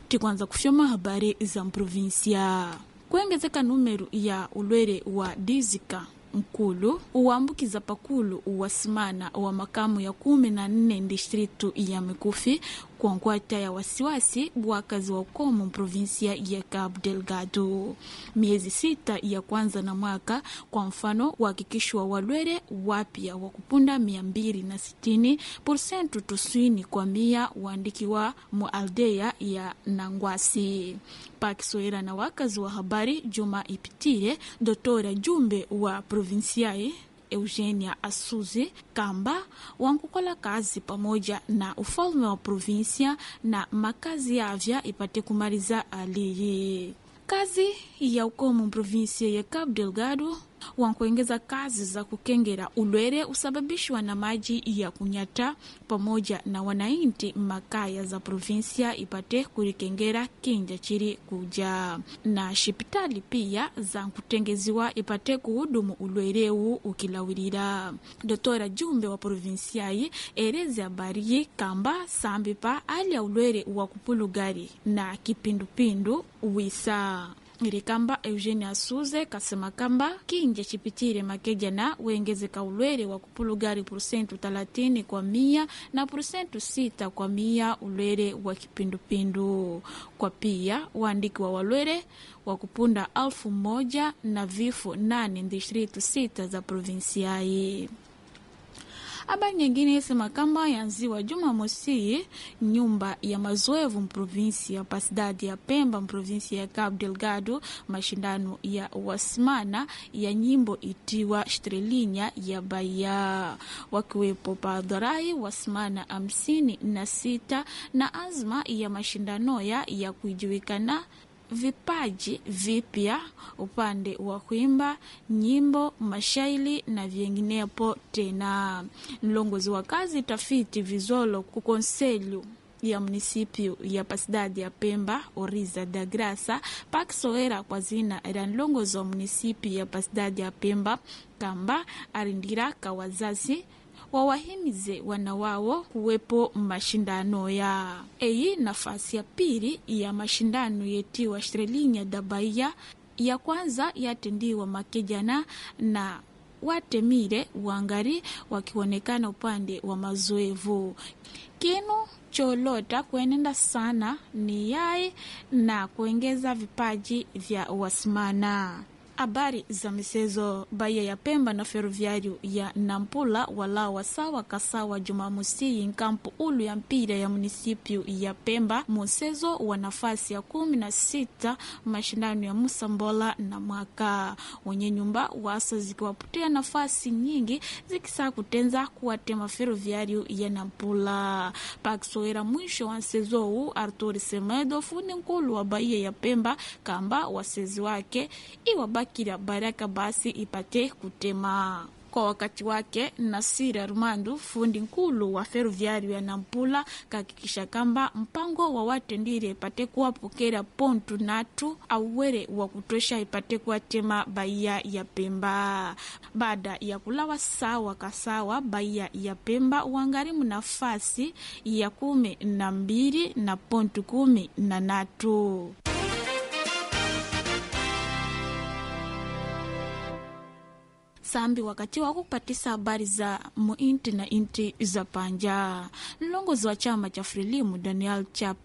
tikwanza kufyoma habari za mprovinsia kuengezeka numero ya ulwere wa dizika nkulu uwambukiza pakulu wasimana wa makamu ya kumi na nne distritu ya mikufi kwa nkwata ya wasiwasi wakazi wa ukomo provinsia ya Cabo Delgado. Miezi sita ya kwanza na mwaka, kwa mfano, uhakikishwa walwere wapya wa kupunda mia mbili na sitini porsentu tuswini kwa mia waandikiwa mu aldea ya Nangwasi pakisoera na wakazi wa habari juma ipitire dotora jumbe wa provinsiai Eugenia Asuzi kamba wankukola kazi pamoja na ufalme wa provinsia na makazi yavya ipate kumaliza aliyi kazi ya ukomo provinsia ya Cabo Delgado wankuengeza kazi za kukengera ulwere usababishwa na maji ya kunyata pamoja na wanainti makaya za provinsia ipate kurikengera kinja chiri kuja na shipitali pia za kutengeziwa ipate kuhudumu ulwereu ukilawirira dotora jumbe wa provinsiai ereze habari kamba sambi pa ali ya ulwere wa kupulugari na kipindupindu wisa iri kamba eugenia suze kasema kamba kinja chipitire makejana wengezeka ulwere wa kupulugari porsentu talatini kwa mia na porsentu sita kwa mia ulwere wa kipindupindu kwa pia waandiki wa walwere wa kupunda alfu moja na vifo nane distritu sita za provinsiai habari nyingine isema kamba yanziwa Jumamosi nyumba ya mazoevu mprovinsi ya pasidadi ya Pemba mprovinsi ya Cabo Delgado mashindano ya wasimana ya nyimbo itiwa Strelinya ya Bahia wakiwepo padharai wasimana hamsini na sita na azma ya mashindano ya ya kuijulikana vipaji vipya upande wa kuimba nyimbo, mashairi na vinginepo. Tena mlongozi wa kazi tafiti vizolo kukonselho ya munisipio ya pasidadi ya Pemba Oriza da Graça pakisoera kwa zina era mlongozi wa munisipi ya pasidadi ya Pemba kamba arindiraka wazazi wawahimize wana wao kuwepo mashindano ya eyi nafasi ya pili ya mashindano yetiwa Strelinya da Bahia ya kwanza yatendiwa makejana na watemire wangari wakionekana upande wa mazoevu kinu cholota kuenenda sana ni yai na kuongeza vipaji vya wasimana habari za michezo Bahia ya Pemba na Ferroviário ya Nampula walawa sawa kasawa Jumamosi nkampu ulu ya mpira ya munisipio ya Pemba mchezo wa nafasi ya kumi na sita mashindano ya Musambola na mwaka wenye nyumba wasa zikiwapotea nafasi nyingi zikisaa kutenza kuwatema Ferroviário ya Nampula pakisoera mwisho wa mchezo huu Artur Semedo fundi nkulu wa Bahia ya Pemba kamba wasezi wake iwabaki kila baraka basi ipate kutema kwa wakati wake. Nasir Armandu fundi nkulu wa Ferroviário ya Nampula kahakikisha kamba mpango wa watendire ipate kuwapokera pontu natu auwere wa kutosha ipate kuwatema Bahia ya Pemba baada ya kulawa sawa kasawa. Bahia ya Pemba wangarimu nafasi ya kumi na mbili na pontu kumi na natu. sambi wakati wa kupatisa habari za muinti na inti za panja. Mlongozi wa chama cha Frelimu Daniel Chap